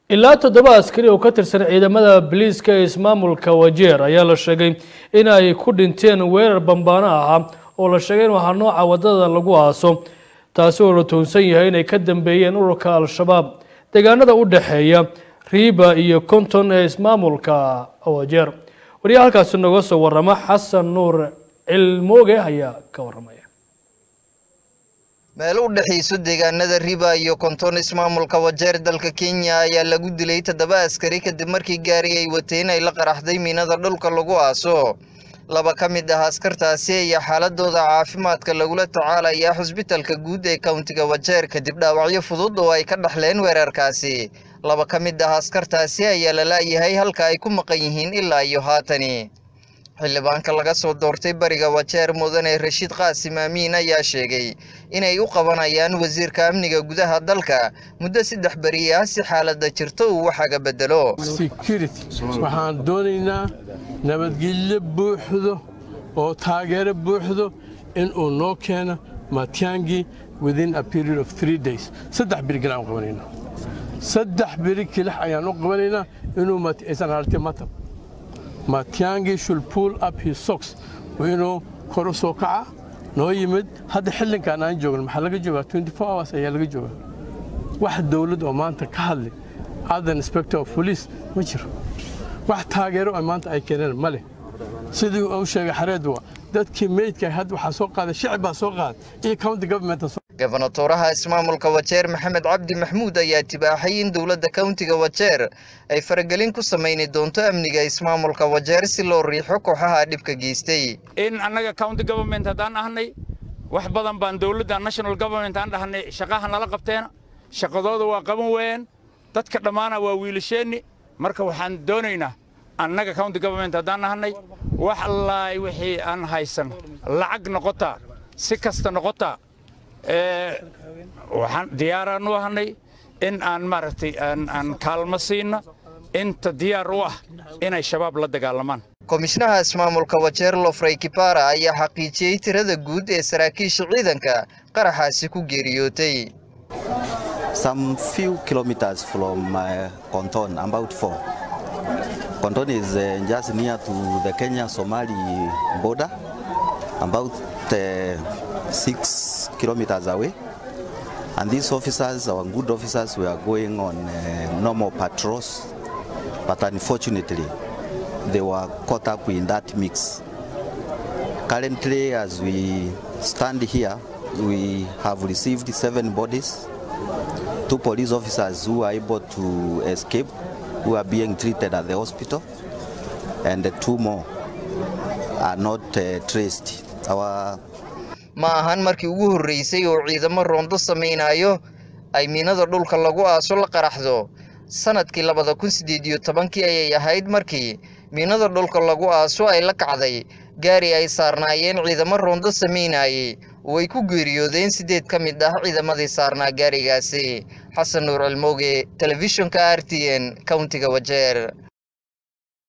ilaa toddoba askari oo ka tirsan ciidamada biliiska ee ismaamulka wajeer ayaa la sheegay in ay ku dhinteen weerar bambaano ahaa oo la sheegay in waxaa nooca wadada lagu aaso taasi oo la toonsan yahay inay ka dambeeyeen ururka al-shabaab deegaanada u dhexeeya riiba iyo konton ee ismaamulka wajeer wariyaha halkaasi nooga soo warama xasan nuur cilmooge ayaa ka waramaya meel u dhexayso deegaanada riba iyo konton ismaamulka wajeer dalka kenya ayaa lagu dilay toddoba askari kadib markii gaari ay wateen ay la qaraxday miinada dhulka lagu aaso laba ka mid ah askartaasi ayaa xaaladooda caafimaadka lagula tacaalayaa xusbitalka guud ee kowntiga wajeer kadib dhaawacyo fudud oo ay ka dhaxleen weerarkaasi laba ka mid ah askartaasi ayaa la la'yahay halka ay ku maqan yihiin ilaa iyo haatani xildhibaanka laga soo doortay bariga wajeer mudane rashiid qaasim aamiin ayaa sheegay inay u qabanayaan wasiirka amniga gudaha dalka muddo saddex beri ah si xaaladda jirto uu waxaga bedelo waxaan doonaynaa nabadgelyo buuxdo oo taageero buuxdo inuu noo keeno matyangi within a period of three days saddex beri galaan qabanayna saddex beri kilax ayaan u qabanaynaa inuu aysan aragtay matab matyangi should pull up his socks waa inuu kor u soo kaca noo yimid hadda xillinkan aan joogno maxaa laga joogaa twenty four hours ayaa laga joogaa wax dowlad oo maanta ka hadlay other inspector of police ma jiro wax taageero oo maanta ay keeneen ma leh sidii uu sheegay xareedwa dadkii meydka hadda waxaa soo qaaday shicib baa soo qaaday iyo county government gobonatoraha ismaamulka wajeer maxamed cabdi maxmuud ayaa tibaaxay in dowladda kowntiga wajeer ay faragelin ku samayni doonto amniga ismaamulka wajeer si loo riixo kooxaha dhibka geystay in annaga county government haddaan ahnay wax badan baan dowladda national government aan dhahnay shaqaha nala qabteena shaqadooda waa qaban weeyeen dadka dhammaana waa wiilasheenni marka waxaan doonaynaa annaga county government haddaan ahnay wax allaay wixii aan haysan lacag noqotaa si kasta noqotaa waxaan diyaaraan u ahnay in aan maaragtay aan kaalmo siino inta diyaar u ah inay shabaab la dagaalamaan komishnaha ismaamulka wajeer lofrey kipara ayaa xaqiijiyey tirada guud ee saraakiisha ciidanka qaraxaasi ku geeriyootay Some few kilometers from uh, Konton, about four. Konton is uh, just near to the Kenya-Somali border, about uh, six kilometers away. And these officers, our good officers, were going on uh, normal patrols, but unfortunately, they were caught up in that mix. Currently, as we stand here, we have received seven bodies, two police officers who are able to escape, who are being treated at the hospital, and two more are not uh, traced. Our ma ahan markii ugu horreysay oo ciidamo roondo samaynayo ay miinada dhulka lagu aaso la qaraxdo sanadkii labada kun siddeed iyo tobankii ayay ahayd markii miinada dhulka lagu aaso ay la kacday gaari ay saarnaayeen ciidamo roondo samaynayey oo ay ku geeriyoodeen siddeed ka mid ah ciidamadii saarnaa gaarigaasi xasan nuur cilmooge telefishinka r t n kowntiga wajeer